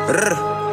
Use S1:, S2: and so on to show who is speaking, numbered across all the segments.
S1: Rr.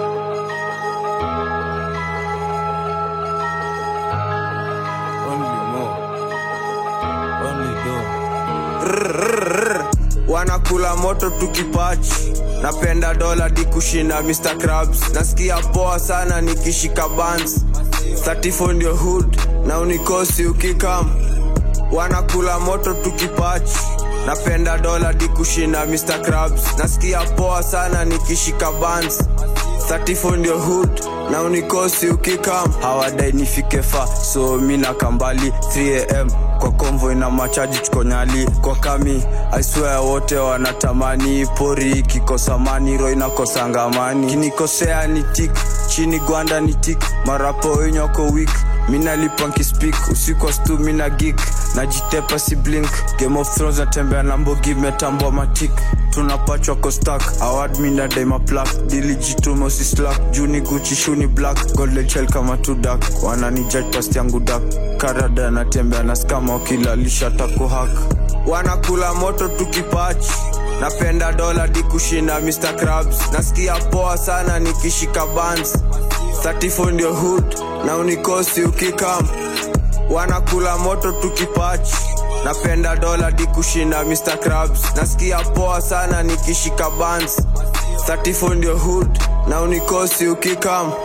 S2: Only more. Only door.
S1: Rrrr. wanakula moto tukipachi napenda dola di kushinda Mr. Krabs nasikia poa sana nikishika bans 34 ndio hood na unikosi ukikam wanakula moto tukipachi napenda dola di kushinda Mr. Krabs nasikia poa sana nikishika bans 34 ndio hood na unikosi ukikam hawadai nifike fa so mi na kambali 3am kwa convoy na machaji chukonyali kwa kami I swear wote wanatamani pori ikikosa mani ro inakosanga amani kinikosea ni tik chini gwanda ni tik marapo wenye wako wik minalipa nkispik usiku wa stu mina gik najitepa si blink game of thrones natembea na mbogi metambwa matik tunapachwa kostak award mina daima plak dilijitumo si slack juni guchi shuni black golden shell kama tudak wananijudge past yangu dak karada natembea na skama wakilalisha takuhak wanakula moto tukipachi napenda dola di kushinda Mr. Krabs nasikia poa sana nikishika bans 34 ndio hood na unikosi ukikam wanakula moto tukipachi napenda dola di kushinda Mr. Krabs nasikia poa sana nikishika bans 34 ndio hood na unikosi ukikam